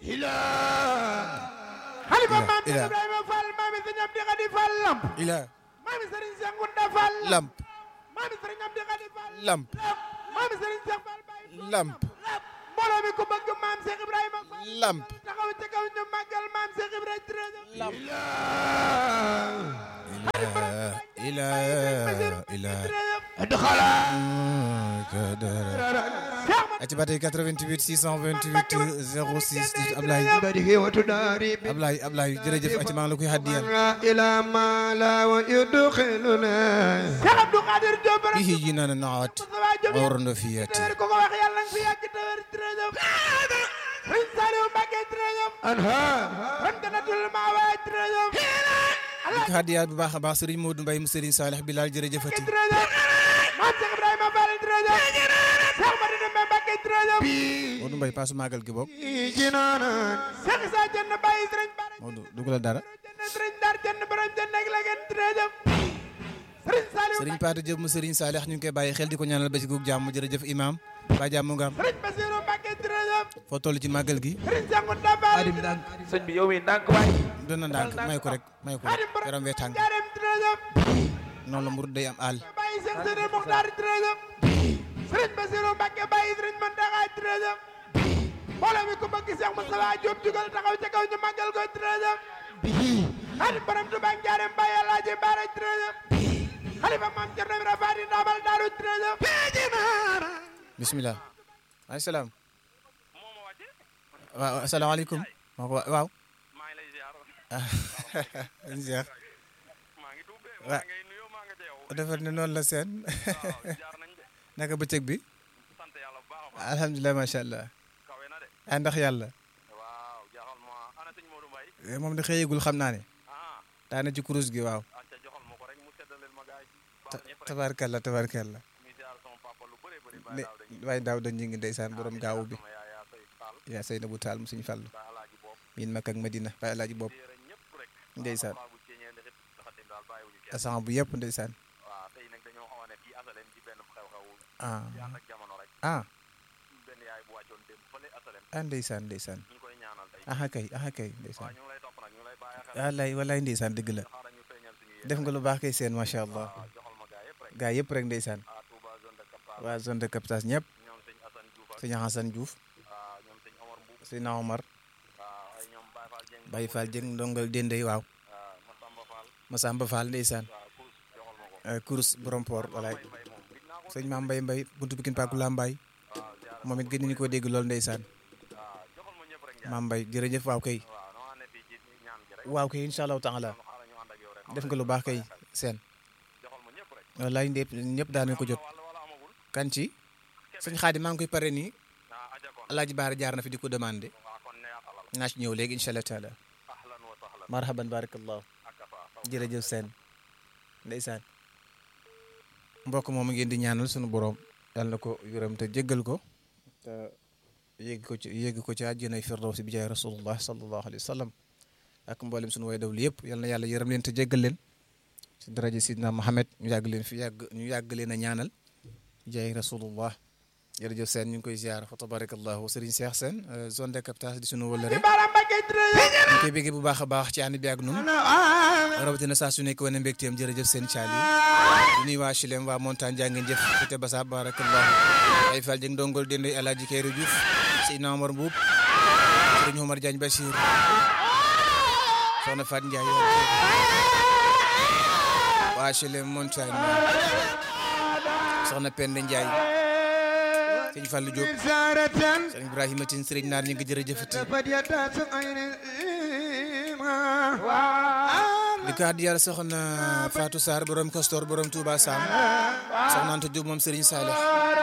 xalifa maam ila Ibrahima Fall maami sëñ Amdi Xadi Fall lamp ila maami sëriñ Cheikh Ngunda Fall lamp maami sëriñ Amdi Xadi Fall lamp maami sëriñ Cheikh Fall Baye Fall lamp mbooloo mi ko bëgg maam Cheikh Ibrahima Fall lamp taxaw ca kaw ñu màggal maam Cheikh Ibrahima Trésor lamp ila ila adxala ati ba tey 88 628 06 Ablaye badihi wa tudari bi Ablaye Ablaye jërëjëf ati maa ngi la koy haddiyal ila ma la wa yudkhiluna Cheikh Abdou Khadir Diop bihi jinana naat Moustapha Diop awrando fiyati ko ko wax yàlla nga fi yàgg te wér Trésor Sëriñ Saliou Mbacké Trésor anha rantanatul ma wa Trésor di ko haddiyal bu baax a baax Serigne Modou Mbaye mu Serigne Salih Bilal jërëjëfati Trésor maam Cheikh Ibrahima Fall Trésor Cheikh Madina Mbacké Trésor Modou Mbaye paasu màggal gi bokk jinana Cheikh Issa Dieng Baye Sëriñ Bara Modou dugalal dara Dieng Sëriñ Dar Dieng borom Dieng ak la ngeen Trésor Sëriñ Saliou Serigne Pate Diop mu Serigne Salih ñu ngi koy bàyyi xel di ko ñaanal ba ci guug jàmm jërëjëf imam ba jàmm nga am Sëriñ Bassirou Mbacké Trésor foo toll ci màggal gi Sëriñ Cheikh Ngunda Fall sëñ bi yow mi ndànk waay doon na ndànk may ko rek may ko rek yaram wee tàng Jaarem Trésor noonu la mburu day am àll Baye Cheikh Sëriñ Mokhtar Trésor Sëriñ Bassirou Mbacké Baye Sëriñ Mountakha Trésor mbooloo mi ko bëgg Cheikh Moustapha Diop jugal taxaw ca kaw ñu màggal ko Trésor xarit borom Touba Ndiarème Baye Alaaji Baara Trésor xalifa maam Cerno Ibra Faati Ndamal Daaru Trésor bismillah maaleykum salaam waaw asalaamaaleykum maa ko waaw maa ngi lay ziar Cheikh maa ngi tuub de Wa- maa ngay nuyoo maa nga teew defar ne noonu la seen waaw jaar nañ de naka bëccëg bi sant yàlla bu baax a baax alhamdulilah macha allah kawe na de ah ndax yàlla waaw jaaxal ma ana sëñ Modou Mbaye Eh, moom de xëyagul xam naa ne ah daana ci kurus gi waaw acca joxal ma ko rek mu seddaleel ma gaay baax Ta- ñëpp rek tabarkalla tabarkalla muy ziar sama papa lu bëree bëri ne bàyyi daaw dañuy waaye daaw dañ ngi ndeysaan borom gaawu bi sama yaay yaa say faal yaa sëy na bu taal mu suñu fàllu ba alaaji bopp miin makk ak madina waaye alaaji bopp téere ñëpp rek ndeysaan waaw bu ceeñee li xit dafa dem daal bàyyiwuñu kenn asan bu yëpp ndeysaan waaw tey nag dañoo xaw a ne fii asalem ci benn xew-xew ah ci ànd ak jamono rek ah benn yaay bu wàccoon démb fële asalem ah ndeysaan ndeysaan ñu ngi koy ñaanal tey aha kay aha kay waaw ndeysaan ñu ngi lay topp nag ñu ngi lay bàyyi xel wallaay wallaay ndeysaan dëgg la xaaral ñu feeñal suñu yéen def nga lu baax kay seen macha allah waaw joxal ma gaay yëpp rek gaa yëpp rek ndeysaan ah Touba zone de captage waa zone de captage ñëpp ñoom sëñ Assane Diouf ak sëñ Hassan Diouf ah ñoom sëñ Omar Mbuub sëñ Omar waaw ay ñoom Baye Fall Dieng Baye Fall Dieng ndongal Dendey waaw ah Massamba Fall Masamba Fall ndeysaan waaw Kourous joxal ma ko eh, kurus borom port walaay Mbay Mbay moom gis naa ko sëñ Maam Mbay Mbay buntu Pikine Paku Lambaay waaw ziar moom it gën nañu koo dégg lool ndeysaan waaw joxal ma ñëpp rek njaay Maam Mbay jërëjëf waaw kay waaw noo ne fii ci ñaan gi rek waaw kay incha allahu taala kon xaaral ñu ànd ak yow rek def nga lu baax kay seen joxal ma ñëpp rek wallaay ndépp ñëpp daan nañ ko jot wala wala amagul kan ci sëñ Xaadim maa ngi koy pare nii ah aja kon Alaaji Baara jaar na fi di ko demandé waaw kon ne yaatalal naa ci ñëw léegi incha allah taala ahlan wa sahlan marhaban barakallahu ak afa jërëjëf seen ndeysaan mbokk moom ngeen di ñaanal sunu borom yàlla na ko yërëm te jéggal ko te yégg ko ci yégg ko ci àjjanay firdawsi bi jaay rasulullah sallallahu alayhi wa sallam ak mboolem sunu way dawlu yëpp yal na yàlla yërëm leen te jéggal leen si daraja sidna Muhammad ñu yàgg leen fi yàgg ñu yàgg leen a ñaanal jaay rasulullah jërëjëf seen ñu ngi koy ziar fa tabarakallahu Serigne Cheikh Sène zone de captage di sunu wëllëre Bara Mbacké Trésor ñu koy béggee bu baax a baax ci ànd bi ak nun rawatina saa su nekk wane mbégteem jërëjëf seen caali di nuyu waa Chilem waa montagne jaa ngeen jëf fite basa barakallahu ay fal jëng dongol dendoy alaaji Kayru Diouf Seydina Omar Mbuub Sëriñ Omar Diagne Bachir soxna Fat Ndiaye waa Chilem montagne soxna Penda Ndiaye sëñ Fallou Diop Zaratan sëriñ Ibrahima Tine sëriñ naar ñu ngi jërëjëfati Fadiyata su ayni di ko addi yàlla soxna Fatou Sarr borom Castor borom Touba Sam soxna Anta Diop moom Serigne Saleh